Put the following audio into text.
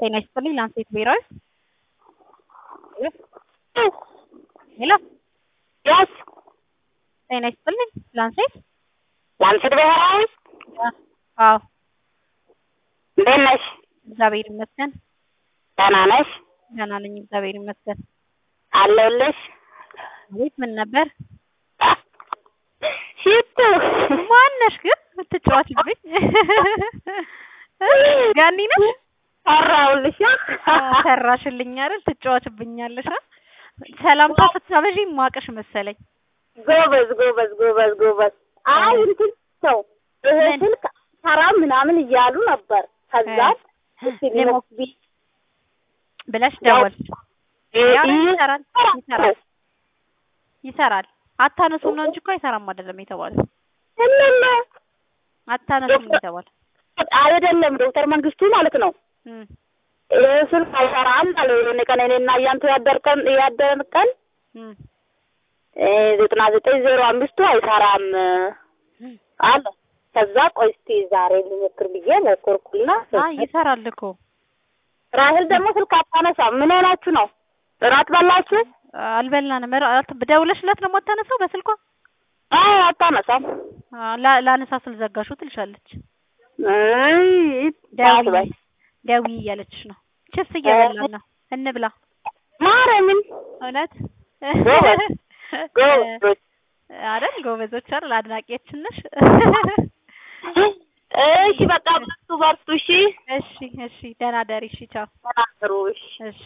ጤና ይስጥልኝ ላንሴት ብሔራዊ ሄሎ የስ ጤና ይስጥልኝ ላንሴት ላንሴት ብሔራዊ አዎ እንዴት ነሽ? እግዚአብሔር ይመስገን ደህና ነሽ? ደህና ነኝ እግዚአብሔር ይመስገን አለሁልሽ። አቤት ምን ነበር ሽቱ ማነሽ ግን የምትጫወትብኝ ጋኒ ነሽ ሰራሁልሽ። ሰራሽልኝ አይደል ትጫወትብኛለሽ አ ሰላምታ ስታበዢ ማቅሽ መሰለኝ ጎበዝ ጎበዝ ጎበዝ ጎበዝ። አይ እንትን ሰው ይሄ ምን? ስልክ ሰራ ምናምን እያሉ ነበር። ከዛ እስቲ ሊሞክቢ ብለሽ ደወል ያው ይሰራል ይሰራል ይሰራል አታነሱም ነው እንጂ እኮ አይሰራም አይደለም የተባለው እነነ አታነሱም ነው የተባለው አይደለም ዶክተር መንግስቱ ማለት ነው። እም ይሄ ስልክ አይሰራም አለ የሆነ ቀን እኔና እያንቱ ያደርቀን ያደርቀን እም ዘጠና ዘጠኝ ዜሮ አምስቱ አይሰራም አለ። ከዛ ቆይ እስቲ ዛሬ ልሞክር ብዬ ሞከርኩና አይ ይሰራል እኮ ራሄል ደግሞ ስልክ አታነሳም። ምን ሆናችሁ ነው? እራት በላችሁ? አልበላንም እራት ደውለሽላት ነው የማታነሳው በስልኳ አይ አታነሳም። አ፣ ላ- ላነሳ ስል ዘጋሽው ትልሻለች አይ ደዊ አትበይ። ደዊ እያለችሽ ነው ችስ እየበላን ነው እንብላ ማርያምን እውነት ጎበዝ፣ ጎበዝ። አይደል ጎበዞች አይደል አድናቂያችን ነሽ እሺ በቃ በርቱ በርቱ። እሺ እሺ እሺ ደህና ደሪ እሺ ቻው ተናገሩ። እሺ እሺ